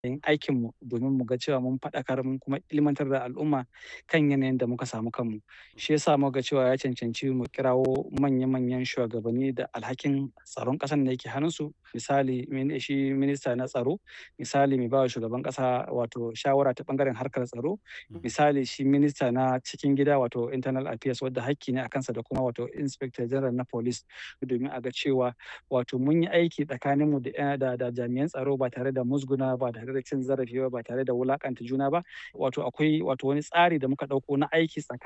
yin aikinmu domin mu ga cewa mun faɗakar mun kuma ilmantar da al'umma kan yanayin da muka samu kanmu. Shi ya sa muka ga cewa ya cancanci mu kirawo manya-manyan shugabanni da alhakin tsaron ƙasan da yake hannunsu. Misali, shi minista na tsaro, misali mai bawa shugaban ƙasa wato shawara ta ɓangaren harkar tsaro, misali shi minista na cikin gida wato internal affairs wadda hakki ne a kansa da kuma wato inspector general na police domin a ga cewa wato mun yi aiki tsakaninmu da, da, da jami'an tsaro ba tare da musguna ba tare da cin zarafi ba ba tare da wulaƙanta juna ba. Wato akwai wato wani tsari da muka ɗauko na aiki tsakanin